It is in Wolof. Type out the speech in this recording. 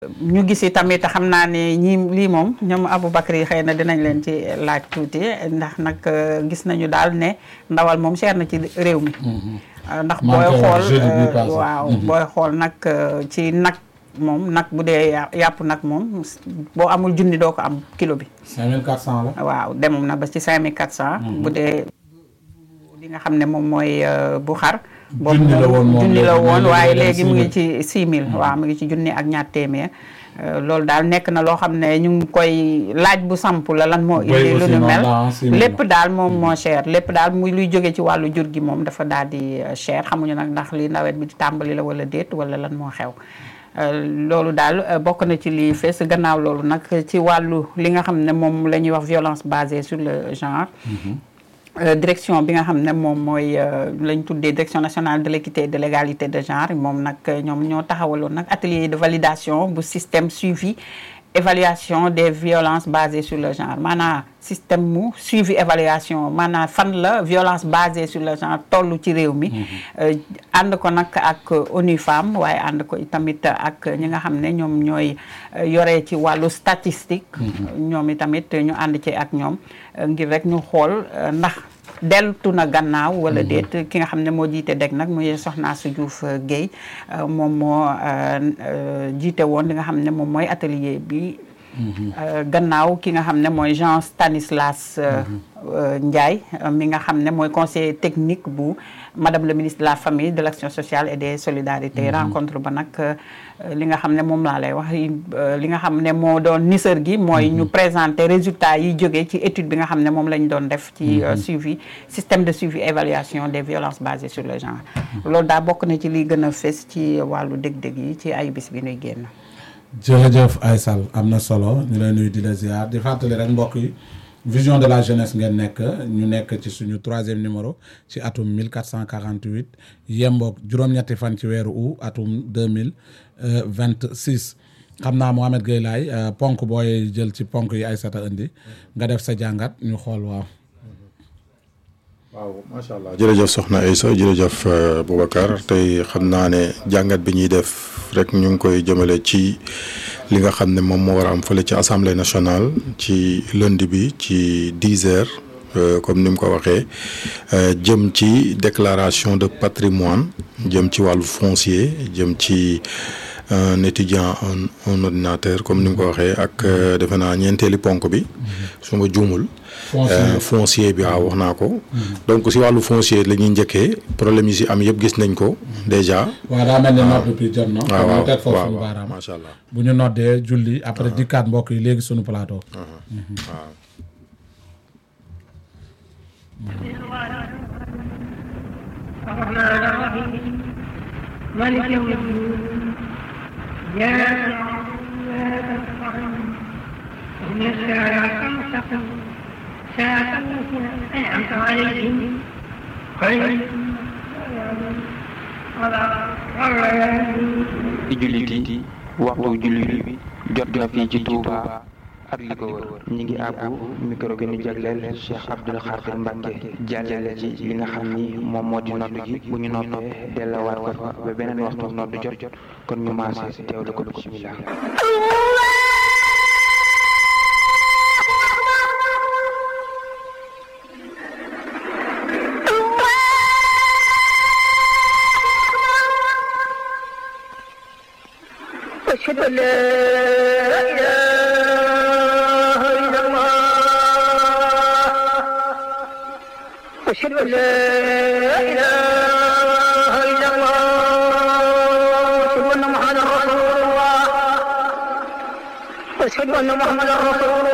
ñu gis tamit xam naa ne ñii lii moom ñoom Aboubacry yi xëy na dinañ leen ci laaj tuuti ndax nag gis nañu daal ne ndawal moom cher na ci réew mi. ndax booy xool waaw booy xool nag ci nag moom nag bu dee yàpp nag moom boo amul junni doo ko am kilo bi. 5400 la. waaw demoon na ba ci 5400. bu dee li nga xam ne moom mooy bu xar. junni la woon moom junni la woon waaye léegi mu ngi ci 6000. waaw mu ngi ci junni ak ñaar téeméer. loolu daal nekk na loo xam ne ñu ngi koy laaj bu samp la lan moo indi lu nu mel lépp daal moom moo cher lépp daal muy luy jóge ci wàllu jur gi moom dafa daal di cher xamuñu nag ndax li nawet bi di tàmbali la wala déet wala lan moo xew loolu daal bokk na ci lii fees gannaaw loolu nag ci wàllu li nga xam ne moom la ñuy wax violence basée sur le genre direction bi nga xam ne moom mooy lañ tuddee direction nationale de l'équité et de l'égalité de genre moom nag ñoom ñoo taxawaloon nag atelier de validation bu système suivi évaluation des violences basées sur le genre maanaam système mu suivi évaluation maanaam fan la violence basée sur le genre toll ci réew mi ànd ko nag ak ONU Femmes waaye ànd ko tamit ak ñi nga xam ne ñoom ñooy yore ci wàllu statistique ñoom i tamit ñu ànd ci ak ñoom ngir rek ñu xool ndax deltu na gannaaw wala déet ki nga xam ne moo jiite deg nag muy Soxna Su Diouf Guèye moom moo jiite woon li nga xam ne moom mooy atelier bi gannaaw ki nga xam ne mooy Jean Stanislas Ndiaye mi nga xam ne mooy conseiller technique bu madame le ministre de la famille de l'action sociale et des solidarités rencontre ba nag li nga xam ne moom laa lay wax li nga xam ne moo doon nisër gi mooy ñu présenter résultats yi jógee ci étude bi nga xam ne moom lañ doon def ci suivi système de suivi évaluation des violences basées sur le genre loolu daa bokk na ci li gën a fës ci wàllu dég-dég yi ci ay bis bi nuy génn jërëjëf Aysal am na solo ñu lay nuyu di la ziar di fàttali rek mbokk yi vision de la jeunesse ngeen nekk ñu nekk ci suñu troisième numéro ci atum 1448 yemboog juróom-ñetti fan ci weeru août atum 2026 xam naa Mohamed Gueye laay ponk booy jël ci ponk yi Aysata indi nga def sa jàngat ñu xool waaw waaw macha allah jërëjëf soxna Aïssa jërëjëf Boubacar tey xam naa ne jàngat bi ñuy def rek ñu ngi koy jëmale ci li nga xam ne moom moo war a am fële ci assemblée nationale ci lundi bi ci dix heures comme ni mu ko waxee jëm ci déclaration de patrimoine jëm ci wàllu foncier jëm ci un étudiant un un ordinateur comme ni mu ko waxee ak defe naa ñeenteeli ponk bi su ma juumul. foncier bi waaw wax naa ko. donc si wàllu foncier la ñuy njëkkee problème yi si am yëpp gis nañ ko déjà. waaw daa mel ni nodd bi jot na. waaw waaw teg foofu waaw suñu baaraam macha allah. bu ñu noddee julli après dikkaat mbokk yi léegi suñu plateau. waaw. الرحمن الرحيم مالك يوم الدين إياك نعبد وإياك نستعين اهدنا الصراط المستقيم صراط الذين أنعمت عليهم غير المغضوب عليهم ولا الضالين ci jullit yi waxtu jullit bi jot na fii ci Touba ak li ko wër ñi ngi àbbu micro gi ñu jagleel Cheikh Abdoul Khadir Mbacke jàllale ci li nga xam ni moom moo di nodd gi bu ñu noppee dellawaat ko fa ba beneen waxtu nodd jot jot kon ñu maase teewlu ko bismillah أشهد أن لا إله إلا الله أشهد أن لا إله إلا الله أشهد أن محمدا رسول الله أشهد أن محمدا رسول الله